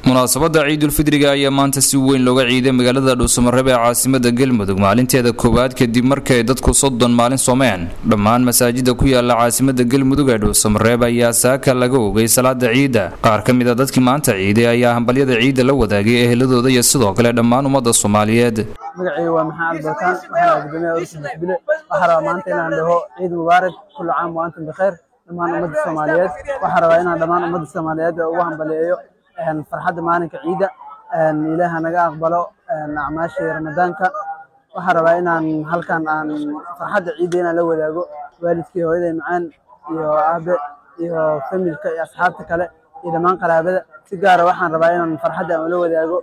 munaasabadda ciidulfidriga ayaa maanta si weyn looga ciiday magaalada dhuusamareeb ee caasimada galmudug maalinteeda koowaad kadib markay dadku soddon maalin soomeen dhammaan masaajida ku yaala caasimada galmudug ee dhuusamareeb ayaa saaka laga ogay salaada ciidda qaar ka mid a dadkii maanta ciiday ayaa hambalyada ciidda la wadaagay eheladooda iyo sidoo kale dhammaan ummadda soomaaliyeed magacayga waa maxamed balkaan waxaana gudoomiyaha ururka bisbile waxaa rabaa maanta inaan dhaho ciid mubaarak kullu caam wa antum bikhayr dhammaan ummadda soomaaliyeed waxaa rabaa inaan dhammaan ummadda soomaaliyeed ugu hambaliyeeyo farxadda maalinka ciidda ilaaha naga aqbalo acmaashii ramadaanka waxaa rabaa inaan halkan aan farxadda ciidda inaan la wadaago waalidkii hooyaday macaan iyo aabe iyo familka iyo asxaabta kale iyo dhammaan qaraabada si gaara waxaan rabaa inaan farxadda aan ula wadaago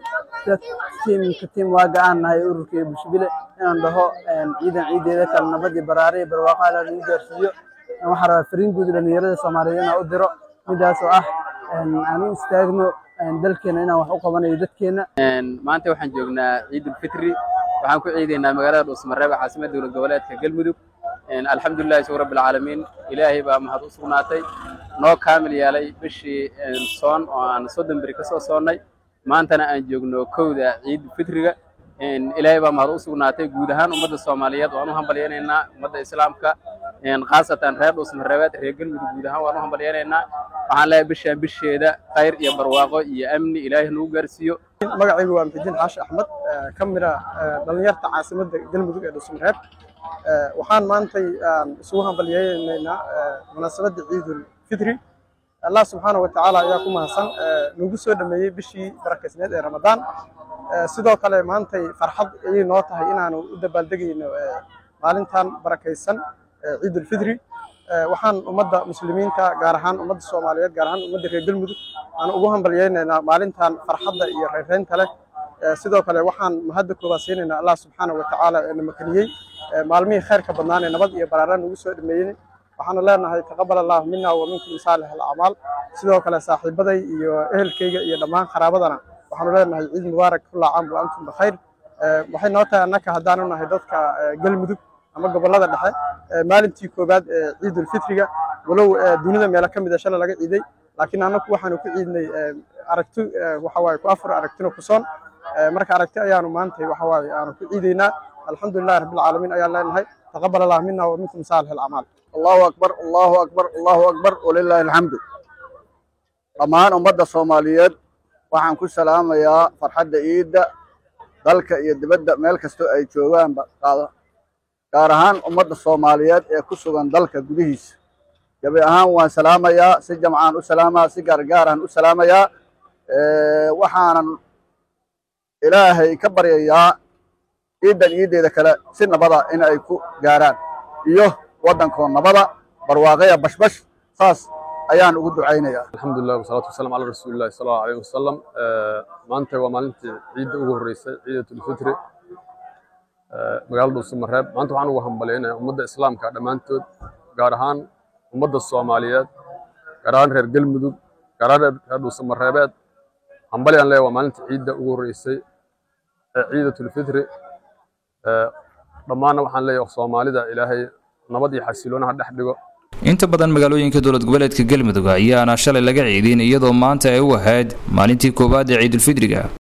tiimka tiim waaga aan nahay ururka iyo bulshobile inaan dhaho ciidan ciideeda kale nabad iyo baraare iyo barwaaqo alla lagu gaarsiiyo waxaan rabaa fariin guud dhalinyarada soomaaliyeed inaan u diro midaas oo ah aan u istaagno dalkeena inaan wax u qabanayo dadkeena maanta waxaan joognaa ciidulfitri waxaan ku ciidaynaa magaalada dhuusmareeb caasimada dowlad goboleedka galmudug alxamdulilahi sug rabbi alcaalamiin ilaahay baa mahad u sugnaatay noo kaamil yeelay bishii soon oo aan soddon beri ka soo soonnay maantana aan joogno kowda ciidulfitriga ilaahay baa mahad u sugnaatay guud ahaan ummadda soomaaliyeed waan u hambalyaynaynaa ummadda islaamka khaasatan reer dhuusmareebeed reer galmudug guud ahaan waan u hambalyaynaynaa waxaan leeyahay bishaan bisheeda khayr iyo barwaaqo iyo amni ilaahay nagu gaarsiiyo magacaygu waa maxudiin xaashi axmed ka mid ah dhalinyarta caasimadda galmudug ee dhuusmareeb waxaan maantay isugu hambalyaynaynaa munaasabadda ciidul fitri allah subxaana wa tacaala ayaa ku mahadsan nagu soo dhameeyey bishii barakeysneed ee ramadaan sidoo kale maantay farxad ayay noo tahay inaanu u dabaaldegayno maalintan barakaysan ciidul fitri waxaan ummadda muslimiinta gaar ahaan ummadda soomaaliyeed gaar ahaan ummadda reer galmudug aan ugu hambalyaynaynaa maalintan farxadda iyo reereynta leh sidoo kale waxaan mahadda koobaad siinaynaa allah subxaana wa tacaala ee na makaniyey maalmihii khayrka badnaan ee nabad iyo baraara nagu soo dhameeyey waxaanu leenahay taqabal allahu mina wa minkum saalix alacmaal sidoo kale saaxiibaday iyo ehelkayga iyo dhammaan qaraabadana waxaanu leenahay ciid mubaarak kulla caam wa antum bikhayr waxay noo tahay annaka haddaanu nahay dadka galmudug ama gobollada dhexe maalintii koowaad ee ciidulfitriga walow dunida meelo ka mid a shalay laga ciiday laakiin annaku waxaanu ku ciidnay aragti waxawaaye ku afar aragtino ku soon marka aragti ayaanu maantay waxawaaye aanu ku ciidaynaa alxamdulillahi rabbilcaalamiin ayaan leenahay taqabal allah mina wa minkum saalix alacmaal allahu akbar allahu akbar allahu akbar walilaahi alxamdu dhammaan ummadda soomaaliyeed waxaan ku salaamayaa farxadda ciidda dalka iyo dibadda meel kastoo ay joogaanba qaada gaar ahaan ummadda soomaaliyeed ee ku sugan dalka gudihiisa gabi ahaan waan salaamayaa si jamcaan u salaamaa si gaargaaraan u salaamayaa waxaanan ilaahay ka baryayaa ciiddan ciiddeeda kale si nabada in ay ku gaaraan iyo waddankoo nabada barwaaqaya bashbash saas ayaan ugu ducaynayaa alxamdulilah wasalaatu wasalaam calaa rasuulillahi sala allahu alayhi wasalam maanta waa maalintii ciidda ugu horreysay ciidatulfitri magaalada dhuusamareeb maanta waxaan ugu hambalyaynaya ummadda islaamka dhammaantood gaar ahaan ummadda soomaaliyeed gaar ahaan reer galmudug gaar ahaan reer dhuusamareebeed hambalyaan leeya waa maalinta ciidda ugu horreysay ee ciidatulfitri dhammaanna waxaan leeyahay soomaalida ilaahay nabad iyo xasiloona ha dhex dhigo inta badan magaalooyinka dowlad goboleedka galmudug ayaana shalay laga ciidin iyadoo maanta ay u ahayd maalintii koowaad ee ciidulfidriga